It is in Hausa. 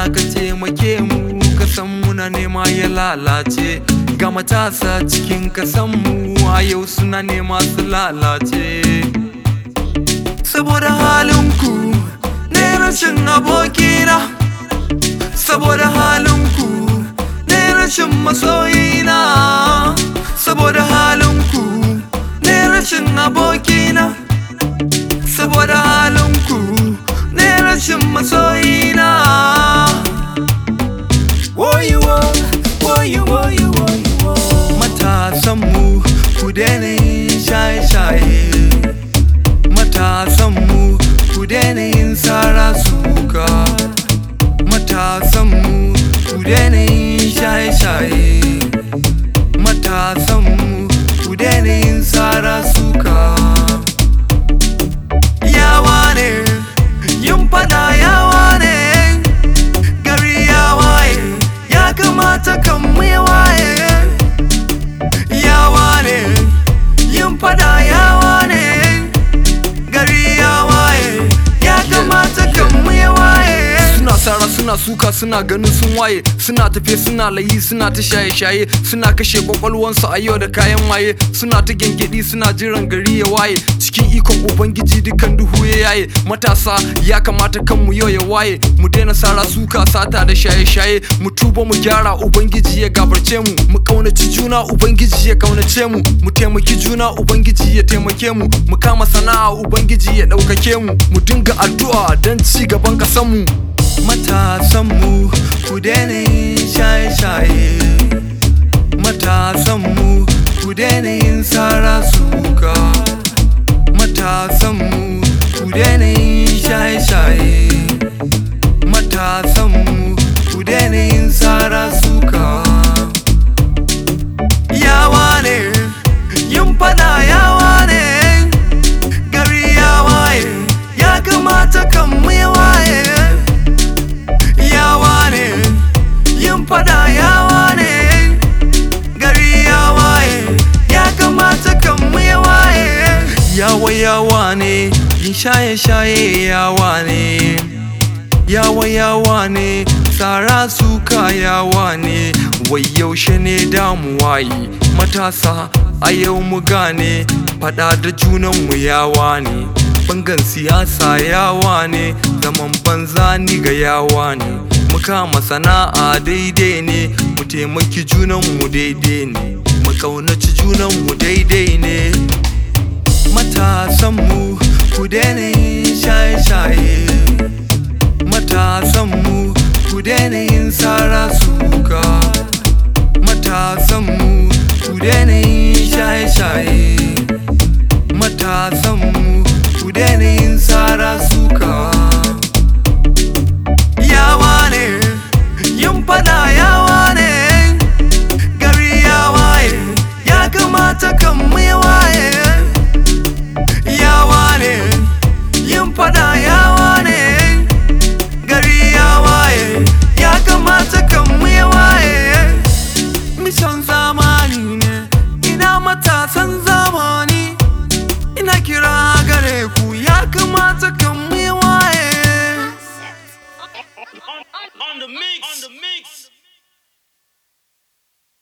ka taimake mu kasan muna nema ya lalace ga matasa cikin kasan mu a yau suna nema su lalace saboda halinku ne rashin abokina saboda halinku ne rashin masoyina saboda halinku ne rashin abokina saboda halinku ne rashin masoyina woyiwo woyiwo woyiwo matasanmu ku daina yin shaye-shaye matasanmu ku daina yin sara suka matasanmu ku daina yin shaye-shaye matasanmu ku daina yin sara suka yawa ne yin fada yawa ne gari ya waye ya kamata kan mu ya waye yawa ne yin fada yawa ne gari ya waye ya kamata kan mu ya waye suna sara suna suka suna ganin sun waye suna tafe suna layi suna ta shaye-shaye suna kashe kwakwalwansu a yau da kayan maye suna ta gengedi suna jiran gari ya waye cikin ikon ubangiji dukan duhu ya yaye matasa ya kamata kanmu yau ya waye mu daina sara suka sata da shaye-shaye mu tuba mu gyara ubangiji ya gabarce mu mu kaunaci juna ubangiji ya kaunace mu mu taimaki juna ubangiji ya taimake mu mu kama sana'a ubangiji ya ɗaukake mu mu dinga addu'a don ci gaban ƙasarmu matasanmu ku daina yin shaye-shaye matasanmu ku daina yin sara suka matasanmu ku daina yin shaye-shaye matasanmu ku daina yin sara suka yawa ne yin fada yawa ne gari ya waye ya kamata kan mu ya waye yawa ne yin fada yawa ne gari ya waye ya kamata kan mu ya waye yawa yawa ne yin shaye shaye yawa ne yawa yawa ne tsara suka yawa ne wai yaushe ne damuwa yi matasa a yau mu gane fada da junanmu yawa ne bangan siyasa yawa ne zaman banza ni ga yawa ne mu kama sana'a daidai ne mu taimaki junanmu daidai ne mu kaunaci junanmu daidai ne matasanmu ku daina yin shaye-shaye matasanmu ku daina yin sara suka matasanmu ku daina yin shaye-shaye matasanmu ku daina yin sara suka yawa ne yin fada yawa ne gari ya waye ya kamata kan mu ya waye yawa ne yin fada yawa ne gari ya waye ya kamata kan mu ya waye mission zamani ne ina matasan zamani ina kira gare ku ya kamata kan mu ya waye on the mix. On the mix.